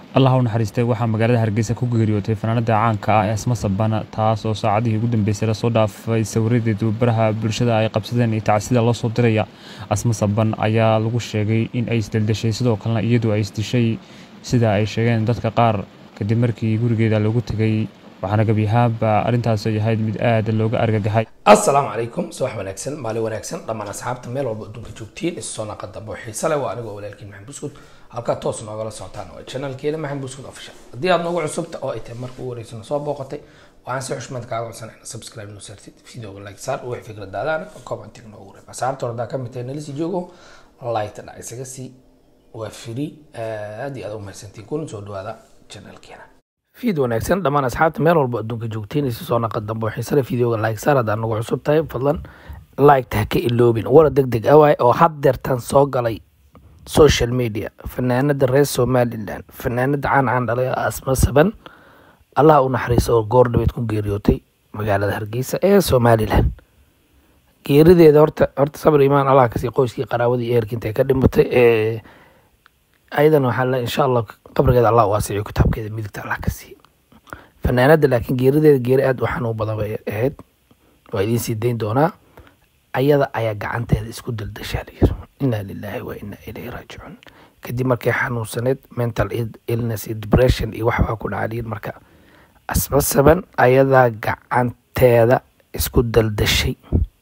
allah u naxariistay waxaa magaalada hargeysa ku geeriyootay fanaanada caanka ah ee asma sabana taas oo saacadihii ugu dambeysay lasoo dhaafay sawiradeedu baraha bulshada ay qabsadeen iyo tacsida loo soo diraya asma saban ayaa lagu sheegay in ay isdeldeshay sidoo kalena iyadu ay isdishay sida ay sheegeen dadka qaar kadib markii gurigeeda lagu tegay waxaana gebiyahaanba arrintaas ay ahayd mid aada looga argagaxay assalaamu calaykum subax wanaagsan maalin wanaagsan dhammaan asxaabta meel walba adduunka joogtiin isu soo naqa dambe oo xiise leh waa anigoo walaalkiin maxamed buskud halkaa toos noogala socotaan waa channelkeena maxamed buskud official haddii aad noogu cusubta oo ay tahay marka ugu horeysana soo booqatay waxaan si xushmad kaaga codsanay ina subscribe noo saartid videoga like saar wixii fikradaadaan commentiga noogu reeb asxaabta hordaa ka mid tahay nalisii joogo like dhac isaga sii waa free aad iyo aad u mahadsantiin kuna soo dhawaada channelkeena fiid wanaagsan dhammaan asxaabta meel walba adduunka joogtiin isu soo naqa dambe oo xiisale videoga like saar haddaad nagu cusub tahay fadlan like ha ka iloobin wara deg deg awaay oo haddeertan soo galay social media fanaanada reer somalilan fanaanada caan caan dhalay asma saban allaha u naxariiso oo goor dhabeed ku geeriyootay magaalada hargeysa ee somalilan geerideeda horta horta sabir imaan allah kasii qoyskii qaraawadii eerka intay ka dhimatay ee ayadana waxaa le insha allah qabrigeeda allah waasiciyo kitaabkeeda midigta allah ka siiye fanaanada laakiin geerideeda geeri aada u xanuun badan bay ahayd waa idiin sii dayn doonaa ayada ayaa gacanteeda isku daldashaa layiri inaa lilaahi wa inaa ilayhi raajicuun kadib markay xanuunsaneed mental illness iyo depression iyo waxbaa ku dhaca layiri marka asma saban ayadaa gacanteeda isku daldashay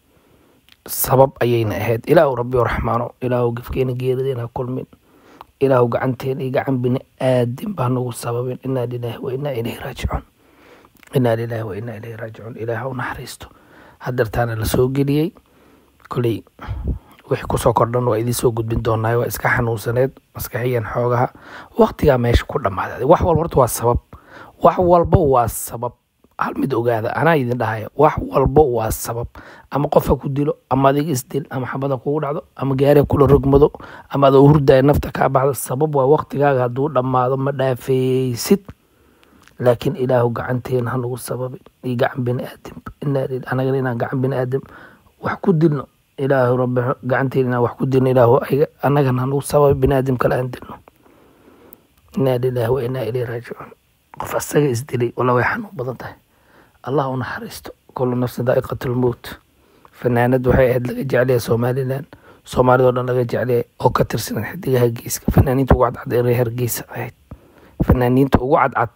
sabab ayayna ahayd ilaahu rabbi raxmaano ilaahu gefkeena geerideena kulmin ilaahu gacanteena iyo gacan bini aadin baa nagu sababin inaa lilaahi wa inaa ilayhi raajicuun inaa lilaahi wa inaa ilayhi raajicuun ilaah u naxariisto hadeertaana la soo geliyey koley wixii kusoo kordhan waa idiin soo gudbin doonaa waa iska xanuunsaneed maskaxiyan xoogaha waktigaa meesha ku dhammaaday wax walba horta waa sabab wax walba waa sabab hal mid ogaada anaa idin dhahaya wax walba waa sabab ama qofa ku dilo ama adiga isdil ama xabada kugu dhacdo ama gaariga kula rogmado ama adoo hurdaya nafta kaa baxdo sabab waa waktigaaga hadduu dhammaado ma dhaafeysid laakiin ilaahu gacanteena hanagu sababin iyo gacan bini aadam anagana inaan gacan bini aadam wax ku dilno ilaahu rabbi gacanteena inaan wax ku dilno ilaahu anagana hanagu sababay bini aadam kale aan dilno inaa lilaahi wa inaa ilayhi raajicuun qof asaga isdilay walla way xanuun badan tahay allah u naxariisto kullu nafsin daa'iqatu lmowt fanaanad waxay ahayd laga jeclaya somalilan soomaalidoo dhan laga jeclaya oo ka tirsan xidigaha geeska fanaaniinta ugu cadcad ee reer hargeysa ahayd fanaaniinta ugu cadcad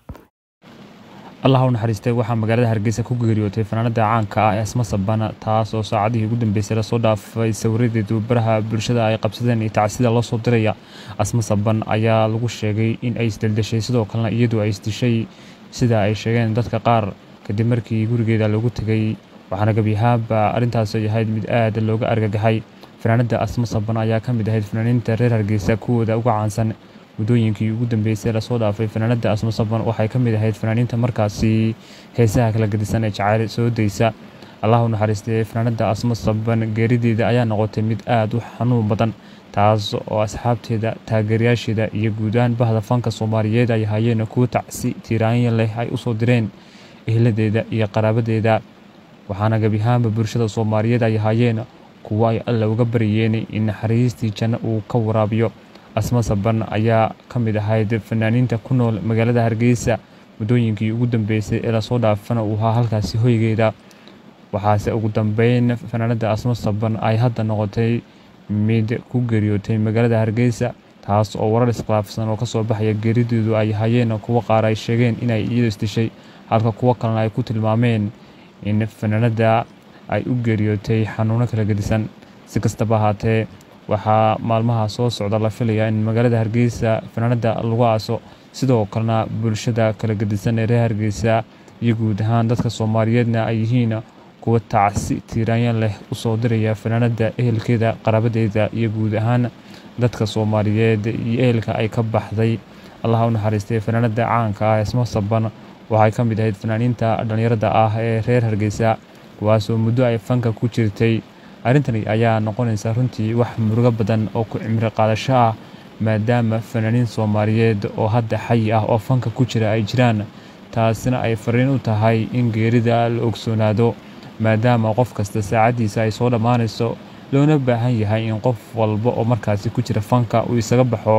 allah u naxariistay waxaa magaalada hargeysa ku geeriyootay fanaanada caanka ah ee asma sabana taas oo saacadihii ugu dambeysay lasoo dhaafay sawiradeedu baraha bulshada ay qabsadeen iyo tacsida loo soo diraya asma saban ayaa lagu sheegay in ay isdeldeshay sidoo kalena iyadu ay isdishay sida ay sheegeen dadka qaar kadib markii gurigeeda lagu tegay waxaana gebiyahaanba arrintaas ay ahayd mid aada looga argagaxay fanaanada asma saban ayaa ka mid ahayd fanaaniinta reer hargeysa kuwooda uga caansan muddooyinkii ugu dambeysay lasoo dhaafay fanaanada asma saban waxay ka mid ahayd fanaaniinta markaasi heesaha kala gedisan ee jacayl soo daysa allah u naxariistay fanaanada asma saban geerideeda ayaa noqotay mid aada u xanuun badan taas oo asxaabteeda taageerayaasheeda iyo guud ahaan bahda fanka soomaaliyeed ay hayeen kuwo tacsi tiiraanya leh ay usoo direen ehladeeda iyo qaraabadeeda waxaana gebiyahaanba bulshada soomaaliyeed ay hayeen kuwo ay alla uga baryeen in naxariistii janno uu ka waraabiyo asma saban ayaa ka mid ahayd fanaaniinta ku nool magaalada hargeysa muddooyinkii ugu dambeysay ee lasoo dhaafana uu ahaa halkaasi hoygeeda waxaase ugu dambeyn fanaanada asma saban ay hadda noqotay mid ku geeriyootay magaalada hargeysa taas oo warar iskhilaafsan oo kasoo baxaya geerideedu ay hayeen kuwo qaar ay sheegeen inay iyadu isdishay halka kuwo kalena ay ku tilmaameen in fanaanada ay u geeriyootay xanuuno kala gedisan si kastaba ahaatee waxaa maalmaha soo socda la filayaa in magaalada hargeysa fanaanada lagu aaso sidoo kalena bulshada kala gedisan ee reer hargeysa iyo guud ahaan dadka soomaaliyeedna ay yihiin kuwa tacsi tiiraanya leh usoo diraya fanaanada ehelkeeda qaraabadeeda iyo guud ahaan dadka soomaaliyeed iyo ehelka ay ka baxday allah u naxariistay fanaanada caanka ah esma saban waxay ka mid ahayd fanaaniinta dhallinyarada ah ee reer hargeysa kuwaasoo muddo ay fanka ku jirtay arrintani ayaa noqonaysa runtii wax murugo badan oo ku cimri qaadasho ah maadaama fanaaniin soomaaliyeed oo hadda xayi ah oo fanka ku jira ay jiraan taasina ay fariin u tahay in geerida la ogsoonaado maadaama qof kasta saacaddiisa ay soo dhammaanayso loona baahan yahay in qof walba oo markaasi ku jira fanka uu isaga baxo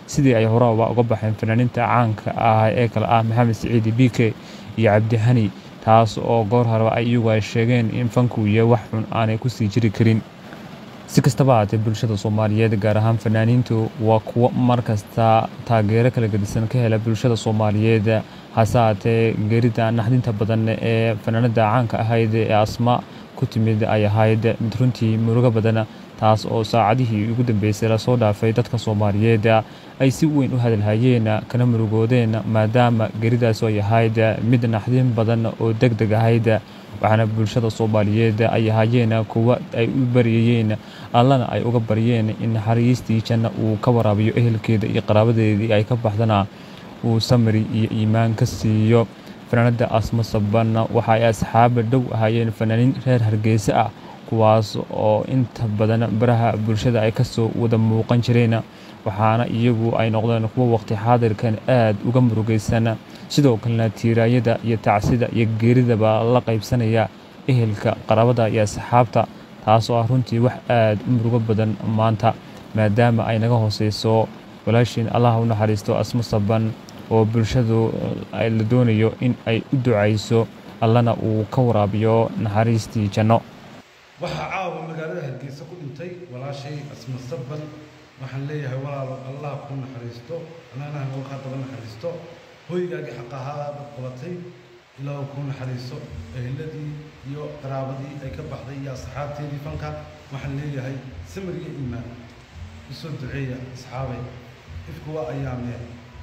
sidii ay horaba uga baxeen fanaaniinta caanka ah ee kale ah maxamed siciidi bike iyo cabdihani taas oo goor horeba ay iyagu ay sheegeen in fanku iyo wax xun aanay kusii jiri karin si kastaba haatee bulshada soomaaliyeed gaar ahaan fanaaniintu waa kuwo markasta taageero kala gedisan ka hela bulshada soomaaliyeed hase haatee geerida naxdinta badan ee fanaanada caanka ahayd ee asma ku timid ay ahayd mid runtii murugo badan taas oo saacadihii ugu dambeysay lasoo dhaafay dadka soomaaliyeed ay si weyn u hadalhayeen kana murugoodeen maadaama geeridaas ay ahayd mid naxdin badan oo deg deg ahayd waxaana bulshada soomaaliyeed ay ahaayeen kuwa ay u baryayeen allana ay uga baryeen in naxariistii janna uu ka waraabiyo ehelkeeda iyo qaraabadeedii ay ka baxdana uu samri iyo iimaan ka siiyo fanaanada asmo saban waxa ay asxaaba dhow ahaayeen fanaaniin reer hargeysa ah kuwaas oo inta badan baraha bulshada ay kasoo wada muuqan jireen waxaana iyagu ay noqdeen kuwo waqti xaadirkan aad uga murugaysan sidoo kalena tiiraayada iyo tacsida iyo geeridaba la qaybsanaya ehelka qaraabada iyo asxaabta taas oo ah runtii wax aad u murugo badan maanta maadaama ay naga hooseyso walaashiin allaha u naxariisto asmo saban oo bulshadu la doonayo in ay u ducayso allana uu ka waraabiyo naxariistii janno waxaa caawa magaalada hargeysa ku dhintay walaashay asma saban waxaan leeyahay walaalo allah ku naxariisto annagana halkaa daba naxariisto hoygaagii xaq ahaa bad qabatay ilaa uu ku naxariiso eheladii iyo qaraabadii ay ka baxday iyo asxaabteedii fanka waxaan leeyahay samir iyo iimaan usoo duceeya asxaabay ifku waa ayaamee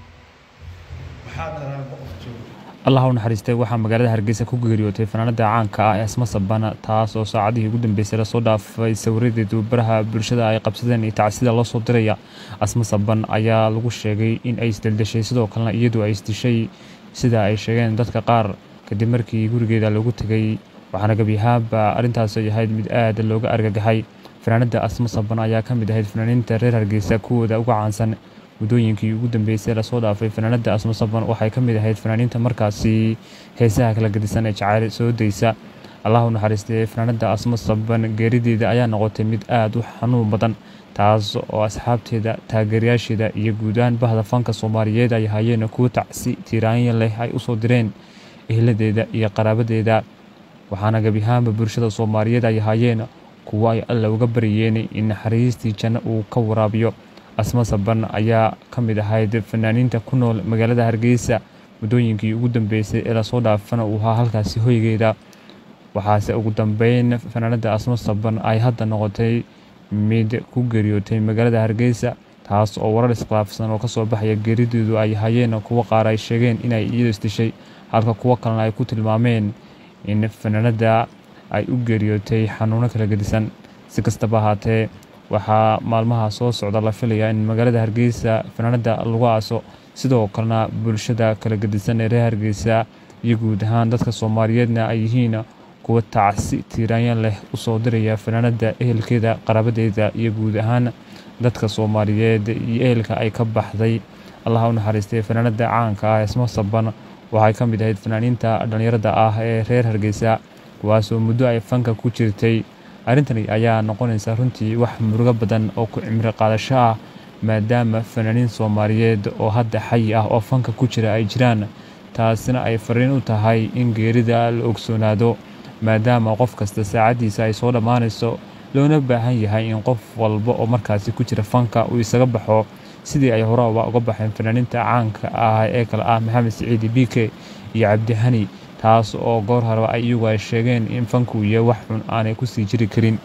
maxaa dharaan boqof jooga allah u naxariistay waxaa magaalada hargeysa ku geeriyootay fanaanada caanka ah ee asma saban taas oo saacadihii ugu dambeysay lasoo dhaafay sawiradeedu baraha bulshada ay qabsadeen iyo tacsida loo soo diraya asma saban ayaa lagu sheegay in ay isdeldeshay sidoo kalena iyadu ay isdishay sida ay sheegeen dadka qaar kadib markii gurigeeda lagu tegay waxaana gebiyahaanba arrintaas ay ahayd mid aad looga argagaxay fanaanada asma saban ayaa ka mid ahayd fanaaniinta reer hargeysa kuwooda uga caansan muddooyinkii ugu dambeysay lasoo dhaafay fanaanada asma saban waxay ka mid ahayd fanaaniinta markaasi heesaha kala gedisan ee jacayl soo daysa allah u naxariistay fanaanada asma saban geerideeda ayaa noqotay mid aad u xanuun badan taas oo asxaabteeda taageerayaasheeda iyo guud ahaan bahda fanka soomaaliyeed ay ahaayeen kuwo tacsi tiiraanya leh ay usoo direen ehladeeda iyo qaraabadeeda waxaana gebiyahaanba bulshada soomaaliyeed ay ahaayeen kuwo ay alla uga baryeen in naxariistii janno uu ka waraabiyo asma saban ayaa ka mid ahayd fanaaniinta ku nool magaalada hargeysa muddooyinkii ugu dambeysay ee lasoo dhaafana uu ahaa halkaasi hoygeeda waxaase ugu dambeyn fanaanada asma saban ay hadda noqotay mid ku geeriyootay magaalada hargeysa taas oo warar iskhilaafsan oo kasoo baxaya geerideedu ay hayeen kuwo qaar ay sheegeen inay iyadu isdishay halka kuwo kalena ay ku tilmaameen in fanaanada ay u geeriyootay xanuuno kala gedisan si kastaba ahaatee waxaa maalmaha soo socda la filayaa in magaalada hargeysa fanaanada lagu aaso sidoo kalena bulshada kala gedisan ee reer hargeysa iyo guud ahaan dadka soomaaliyeedna ay yihiin kuwa tacsi tiiraanya leh usoo diraya fanaanada ehelkeeda qaraabadeeda iyo guud ahaan dadka soomaaliyeed iyo ehelka ay ka baxday allaha u naxariistay fanaanada caanka ah esmo saban waxay ka mid ahayd fanaaniinta dhallinyarada ah ee reer hargeysa kuwaasoo muddo ay fanka ku jirtay arrintani ayaa noqonaysa runtii wax murugo badan oo ku cimri qaadasho ah maadaama fanaaniin soomaaliyeed oo hadda xayi ah oo fanka ku jira ay jiraan taasina ay fariin u tahay in geerida la ogsoonaado maadaama qof kasta saacaddiisa ay soo dhammaanayso loona baahan yahay in qof walba oo markaasi ku jira fanka uu isaga baxo sidii ay horeba uga baxeen fanaaniinta caanka ah ee kale ah maxamed siciidi bike iyo cabdihani taas oo goor horeba ay iyagu ay sheegeen in fanku iyo wax xun aanay kusii jiri karin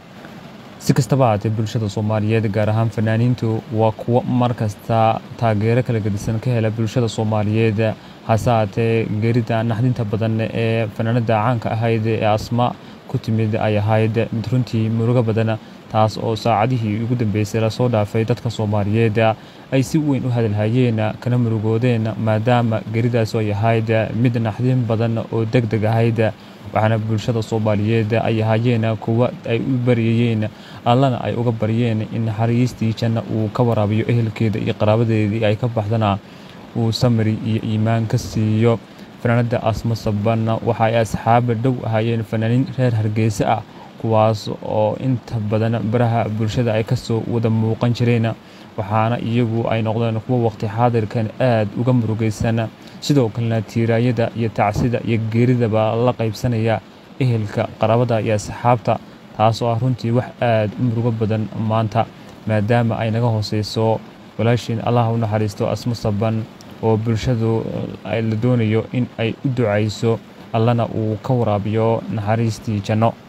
si kastaba haatee bulshada soomaaliyeed gaar ahaan fanaaniintu waa kuwo markasta taageero kala gedisan ka hela bulshada soomaaliyeed hase haatee geerida naxdinta badan ee fanaanada caanka ahayd ee asma ku timid ay ahayd mid runtii murugo badan taas oo saacadihii ugu dambeysay lasoo dhaafay dadka soomaaliyeed ay si weyn u hadalhayeen kana murugoodeen maadaama geeridaas ay ahayd mid naxdin badan oo deg deg ahayd waxaana bulshada soomaaliyeed ay ahaayeen kuwa ay u baryayeen allana ay uga baryeen in naxariistii janna uu ka waraabiyo ehelkeeda iyo qaraabadeedii ay ka baxdana uu samri iyo iimaan ka siiyo fanaanada asma saban waxa ay asxaaba dhow ahaayeen fanaaniin reer hargeysa ah kuwaas oo inta badan baraha bulshada ay kasoo wada muuqan jireen waxaana iyagu ay noqdeen kuwo waqti xaadirkan aad uga murugaysan sidoo kalena tiiraayada iyo tacsida iyo geeridaba la qaybsanaya ehelka qaraabada iyo asxaabta taas oo ah runtii wax aad u murugo badan maanta maadaama ay naga hooseyso walaashiin allah u naxariisto asmo saban oo bulshadu la doonayo in ay u ducayso allana uu ka waraabiyo naxariistii janno